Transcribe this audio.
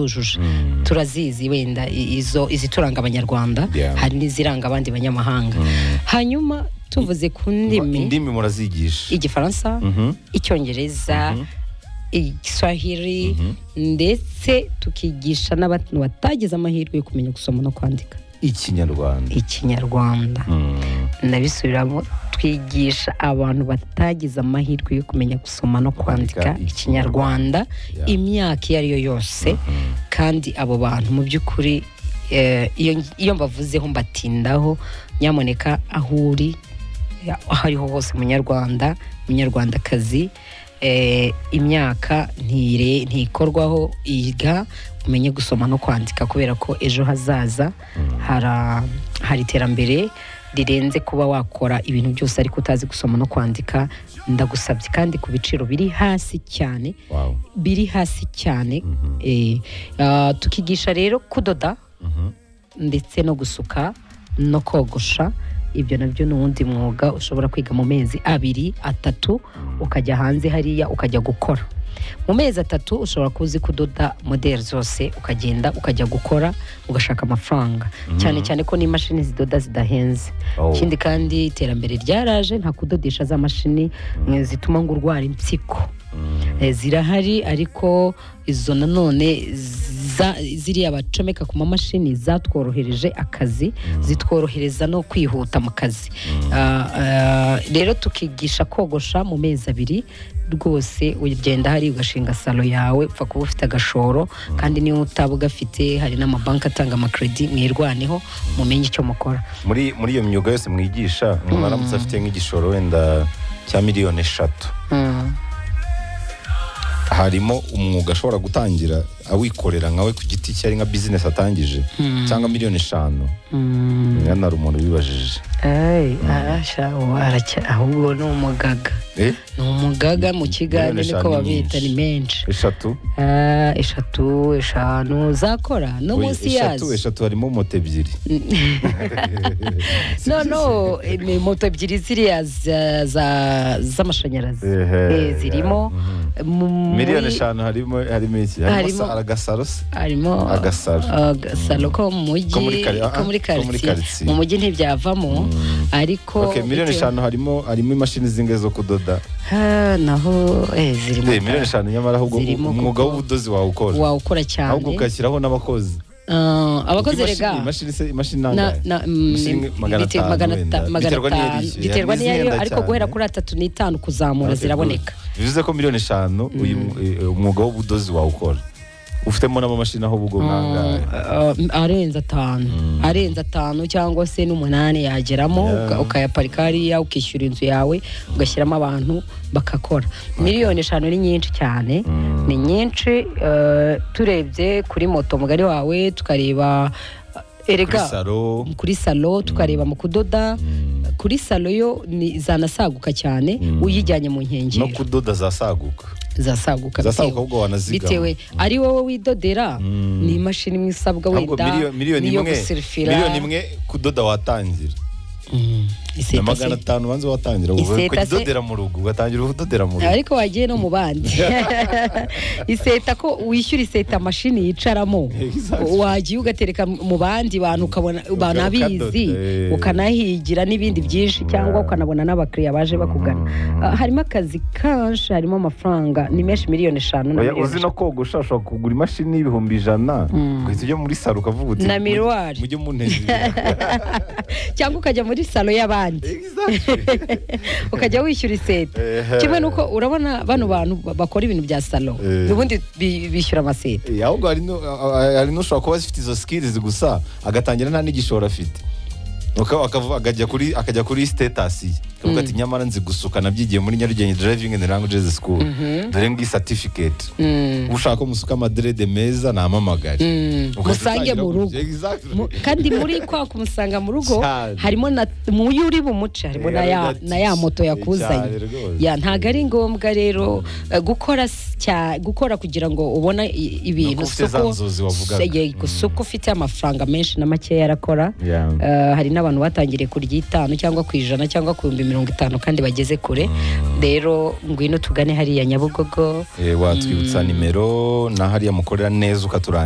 yujuje turazizi wenda i- izo izituranga abanyarwanda Yeah. hari n'iziranga abandi banyamahanga hanyuma tuvuze ku ndimi indimi murazigisha igifaransa Mhm. icyongereza igiswahili ndetse tukigisha n'abantu batagize amahirwe yo kumenya gusoma no kwandika ikinyarwanda ikinyarwanda Mm. ndabisubiramo twigisha abantu batagize amahirwe yo kumenya gusoma no kwandika Kwandika ikinyarwanda Yeah. imyaka iyo ari yo yose kandi abo bantu mu by'ukuri eh, iyo iyo mbavuzeho mbatindaho nyamuneka aho uri ya- aho ariho hose munyarwanda munyarwandakazi eh, imyaka ntire- ntikorwaho iga umenye gusoma no kwandika kubera ko ejo hazaza hara- hari iterambere rirenze kuba wakora ibintu byose ariko utazi gusoma no kwandika ndagusabye kandi ku biciro biri hasi cyane Wow. biri hasi cyane Eh, ah, tukigisha rero kudoda Mhm. ndetse no gusuka no kogosha ibyo nabyo ni uwundi mwuga ushobora kwiga mu mezi abiri atatu ukajya hanze hariya ukajya gukora mu mezi atatu ushobora kuba uzi kudoda modeli zose ukagenda ukajya gukora ugashaka amafaranga cyane cyane ko n'imashini zidoda zidahenze Oh. ikindi kandi iterambere ryaraje nta kudodesha za mashini eh, zituma ngo urwara impyiko Eh, zirahari ariko izo nanone za- ziriya bacomeka ku mamashini zatworohereje akazi zitworohereza no kwihuta mu kazi Ah, ah, rero tukigisha kogosha mu mezi abiri rwose ugenda hari ugashinga salo yawe upfa kuba ufite agashoro kandi niyo utaba ugafite hari n'amabanki atanga amakredi mwirwaneho mumenye icyo mukora muri muri iyo myuga yose mwigisha umuntu aramutse afite nk'igishoro wenda cya miliyoni eshatu Mm. harimo umwuga ashobora gutangira awikorera nkawe ku giti cye ari nka bizinesi atangije cyangwa miliyoni eshanu Mm. ngana hari umuntu ubibajije Ay, arasha, ubu aracya- ahubwo ni umugaga Eh, ni umugaga mu kiganza Miliyoni niko eshanu babita ni ni menshi eshatu Ah, eshatu eshanu zakora no Oya, munsi eshatu yazo eshatu harimo moto ebyiri no no eh, ni moto ebyiri ziriya za- za- z'amashanyarazi Ehe, Eh, zirimo mu- muri- miliyoni eshanu harimo harimo iki harimo Harimo- sa- agasaro se harimo Agasaro. agasaro ko mu Ko mujyi muri kari- ah, ko muri ko muri karitsiye karitsiye. mu mujyi ntibyavamo ariko Ok, miliyoni bitewe- eshanu harimo harimo imashini zingahe zo kudoda Ah, naho eh, zirimo Eh, miliyoni eshanu nyamara ahubwo Zirimo umwuga kuko- w'ubudozi wawukora wawukora cyane ahubwo ugashyiraho n'abakozi Ah, abakozi Imashini- rega imashini se imashini na- nangahe na- mm, Imashini magana bite- atanu magana wenda. ata- magana Biterwa n'iyo atanu. ari- biterwa hari n'iyo n'izihenda ariko cyane. guhera kuri atatu n'itanu kuzamura Okay, ziraboneka good. bivuze ko miliyoni eshanu uyu mu- eh, umwuga w'ubudozi wawukora ufitemo n'amamashini aho ubwo nangahe Ah, ah, arenze atanu arenze atanu cyangwa se n'umunani yageramo Yeah. uka- ukayaparika hariya ukishyura inzu yawe ugashyiramo abantu bakakora miliyoni eshanu ni nyinshi cyane ni nyinshi eh, turebye kuri moto mugari wawe tukareba eh, kuri erega salo kuri salo tukareba mu kudoda kuri salo yo ni zanasaguka cyane uyijyanye mu no nkengero kudoda zasaguka zasaguka bitewe zasaguka ahubwo wanazigama bitewe ari wowe widodera ni imashini imwe isabwa ahubwo wenda miliyoni- miliyoni niyo imwe gusirifira miliyoni imwe kudoda watangira Mm, na iseta magana se. atanu banza watangira Iseta se- kudodera mu rugo ugatangira udodera mu rugo ariko wagiye no mu bandi iseta ko wishyura iseta mashini yicaramo Exactly. wagiye ugatereka mu bandi bantu ukabona banabizi ukadoda, eh. ukanahigira n'ibindi byinshi cyangwa ukanabona n'abakiriya baje bakugana Ah, harimo akazi kanshi harimo amafaranga ni menshi miliyoni eshanu na Oya, miliyoni uzi no kogosha ushobora kugura imashini y'ibihumbi ijana ugahita ujya muri salo ukavuga uti Na miroir. mujye munezi eshanu. cyangwa ukajya muri salo y'abandi ukajya wishyura iseta Ehe. kimwe n'uko urabona bano bantu ba- bakora ibintu bya salo Eh. ubundi bi- bishyura amaseta Eh, ahubwo hari nu- a- a- hari n'ushobora kuba zifite izo skills gusa agatangira nta n'igishoro afite Uka- akavu- akajya kuri akajya kuri status ye akavuga ati nyamara nzi gusuka nabyigiye muri nyarugenge driving and languages school dore ngiyi certificate ushaka ko musuka amadrede meza namamagare Ugahita musange utangira mu ku- rugo. Exactly. Mu- kandi muri kwa kumusanga mu rugo Cyane. harimo na mu yo uri bumuce harimo na ya, Rero na ya moto yakuzanye cyane rwose. ya ntabwo ari ngombwa rero eh, gukora s- cya- gukora kugira ngo ubone i- ibintu Nuko ufite za nzozi wavugaga. yego, si uko ufite amafaranga menshi na makeya arakora Yeah. Eh, hari n'aba n'abantu batangiriye ku ry'itanu cyangwa ku ijana cyangwa ku bihumbi mirongo itanu kandi bageze kure rero ngwino tugane hariya nyabugogo Eh, watwibutsa nimero na hariya mukorera neza ukaturangira